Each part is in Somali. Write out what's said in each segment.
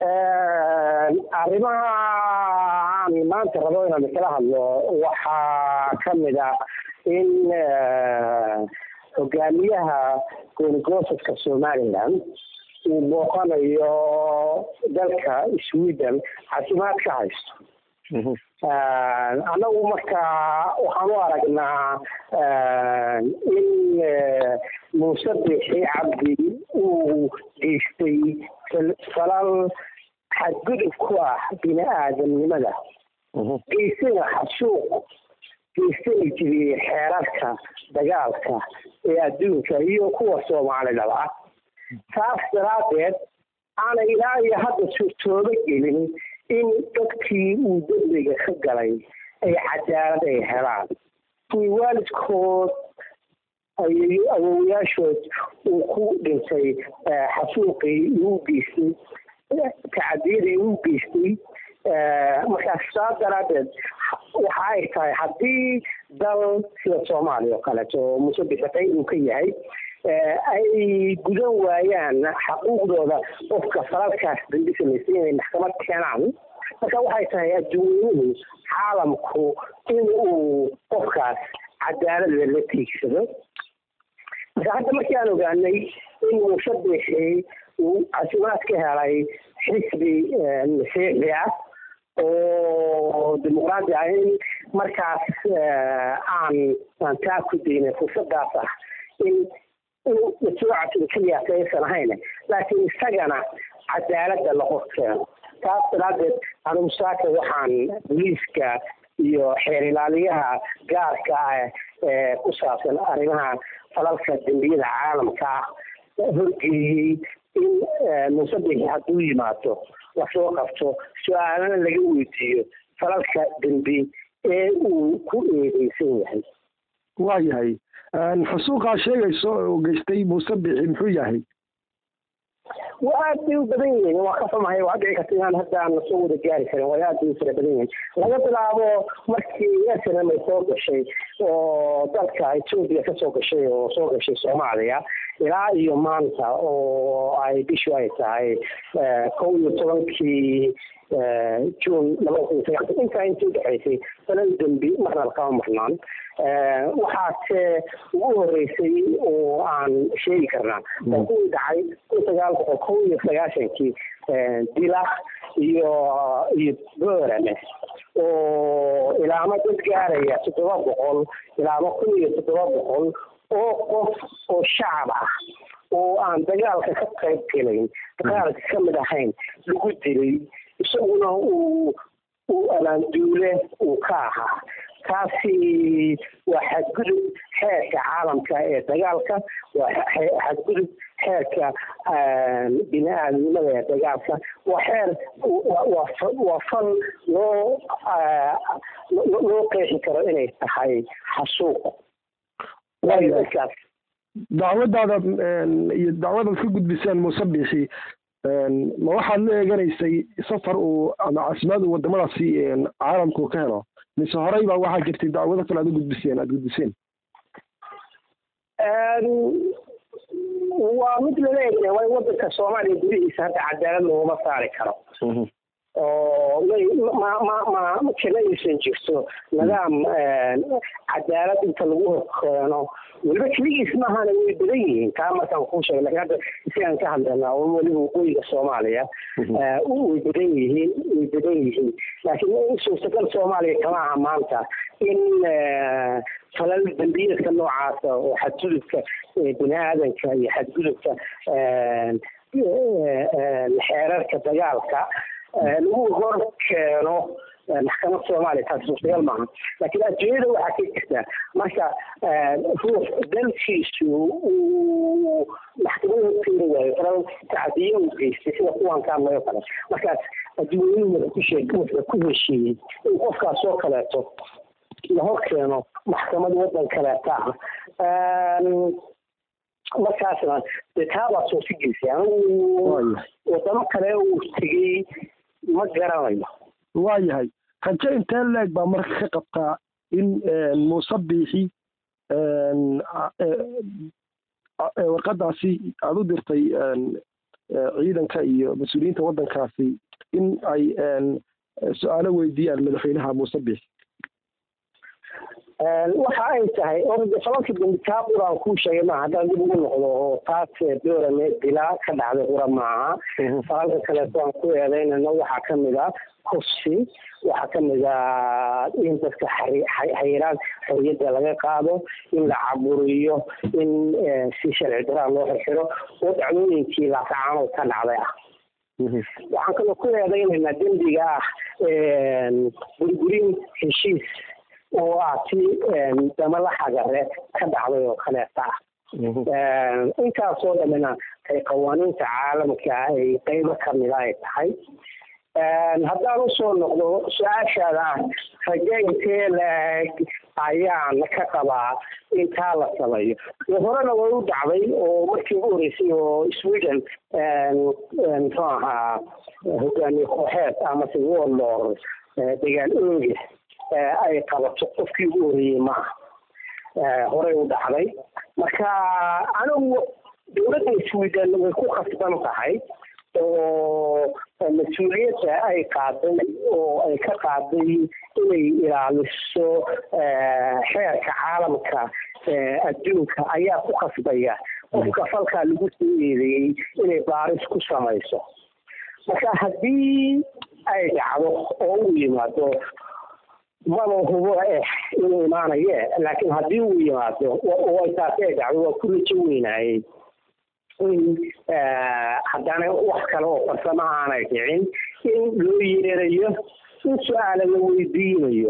arrimaha aan maanta rabo inaan kala hadlo waxaa ka mid ah in hogaamiyaha goonigosadka somaliland uu booqanayo dalka sweden caafimaad ka haysto annagu marka waxaan u aragnaa in muuse bixi cabdi uu geystay falal xadgudub ku ah bini aadamnimada geystayna xasuuq geystana jiriyey xeerarka dagaalka ee adduunka iyo kuwa soomaalidaba taas daraaddeed aana ilaa iyo hadda suurtoobo gelin in dadkii uu dembiga ka galay ay cadaalad ay helaan kuwii waalidkood ay awowayaashood uu ku dhintay xasuuqii uu geystay tacadiyadii uu geystay markaas saa daraaddeed waxa ay tahay haddii dal sida soomaaliya oo kaleeto oo musabixatay uu ka yahay ay gudan waayaan xaquuqdooda qofka falalkaas dambi samaystay inay maxkamad keenaan marka waxay tahay adduunyuhu caalamku in uu qofkaas cadaalada la tiigsado marka hadda markii aan ogaanay in muusabixi uu casimaad ka helay xisbi masiixi ah oo dimuqraadi ah in markaas aan aan taa ku daynay fursadaas ah in mashruucaasi keliyaas aysan ahayn laakiin isagana cadaaladda la horkeeno taas daraaddeed anigu saaka waxaan booliiska iyo xeer ilaaliyaha gaarka ah ee ku saabsan arrimaha falalka dembiyada caalamka ah horgeeyey in muusabixi hadduu yimaado lasoo qabto su-aalana laga weydiiyo falalka dembi ee uu ku eedeysan yahay waa yahay xusuuqaa sheegayso oo geystay muuse bixi muxuu yahay waa aad bay u badan yihiin waa ka xumahay waa dhici karta inaan hadda aan soo wada gaari karin waa aad bay u fara badan yihiin laga bilaabo markii snm ay soo gashay oo dalka etoobiya kasoo gashay oo soo gashay soomaaliya ilaa iyo maanta oo ay bishu ay tahay kow iyo tobankii june labada kun iyo sagaal intaa intii udhexaysay falal dembi marna lakama marnaan waxaase ugu horeysay oo aan sheegi karnaa oo kuwii dhacay kun sagaal boqol kow iyo sagaashankii dilak iyo iyo boorame oo ilaamo dad gaaraya toddoba boqol ilaamo kun iyo toddoba boqol oo qof oo shacab ah oo aan dagaalka ka qayb gelayn dagaalka ka mid ahayn lagu dilay isaguna uu uu abaanduule uu ka ahaa taasi waa xadgudub xeerka caalamka ee dagaalka waa xadgudub xeerka bini aadamnimada ee dagaalka waa xeer waa fal loo loo qeexi karo inay tahay xasuuq dadkaas dacwadaada iyo dacwadaad ka gudbiseen muuse bixi ma waxaad la eeganaysay safar uu ama casimaad uu wadamadaasi caalamku ka helo mise horey baa waxaa jirtay dacwado kale aad u gudbiseen aada gudbiseen waa mid lala egya waa in wadanka soomaaliya gudihiisa hadda cadaalad looguma saari karo oo ma ma ma kama aysan jirto nidaam cadaalad inta lagu horkeeno weliba keligiis maahana way badan yihiin taa markaan kuu sheegay lakin hadda isigaan ka hadlaynaa oo weliba waqooyiga soomaaliya way badan yihiin way badan yihiin laakiin suurtagal soomaaliya kama aha maanta in falal dembiyadka noocaasa oo xadgudubka bini aadanka iyo xadgudubka xeerarka dagaalka lagu hor keeno maxkamad soomaaliya taasi suurtagal maaha laakiin adduunyada waxaa ka jirta marka ruux dalkiisu uu maxkamada horkeeni waayo falal tacdiye uu geystay sida kuwan ka hadlayo kale markaas adduunyadu wuxuu ku sheeg wuxuu ku heshiiyey in qofkaas oo kaleeto la hor keeno maxkamad wadan kaleeta ah markaasna dee taabaa soo si geysay anigu wadamo kale uu tegey ma garanayo waa yahay rajo intee leeg baa marka ka qabtaa in muuse biixi warqadaasi aada u dirtay ciidanka iyo mas-uuliyiinta waddankaasi in ay su-aalo weydiiyaan madaxweynaha muuse biix waxa ay tahay orda falalka dambi taa quraan kuu sheegay maaha haddaan dib ugu noqdo oo taas doorame dilaa ka dhacday qura maaha falalka kaleeto aan ku eedeynayno waxaa kamid a kursi waxaa kamid a in dadka xayiraan xorriyadda laga qaado in la caburiyo in si sharci daraa loo xirxiro oo dhacdooyinkii laakacaanood ka dhacday ah waxaan kaloo ku eedeynaynaa dembiga ah burburin heshiis oo ah ti damala xagare ka dhacday oo kaleeta ah intaasoo dhamina ay qawaaniinta caalamka ay qeybo kamida ay tahay haddaan usoo noqdo su-aashaada ah raje intee la-eg ayaan ka qabaa intaa la sameeyo horena way u dhacday oo markii ugu horeysay oo sweden muxuu ahaa hogaamiye kooxeed amase warlord degaan ooge ay qabato qofkii ugu horeeyey maaha horey u dhacday marka anigu dowladda sweden way ku khasban tahay oo mas-uuliyadda ay qaaday oo ay ka qaaday inay ilaaliso xeerka caalamka adduunka ayaa ku khasbaya qofka falkaa lagu soo eedeeyey inay baaris ku samayso marka haddii ay dhacdo oo u yimaado maba hubo eh inuu imaanaye laakiin haddii uu yimaado oo taasi ay dhacdo waa ku rajo weynaayey in haddana wax kale oo farsamo aanay dhicin in loo yeerayo in su-aala la weydiinayo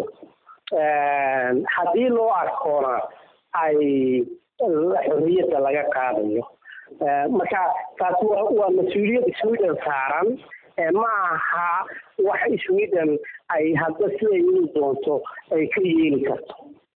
haddii loo arkoona ay xorriyadda laga qaadayo marka taasi waa mas-uuliyad sweden saaran ma aha wax sweden ay hadda siday ii doonto ay ka yeeli karto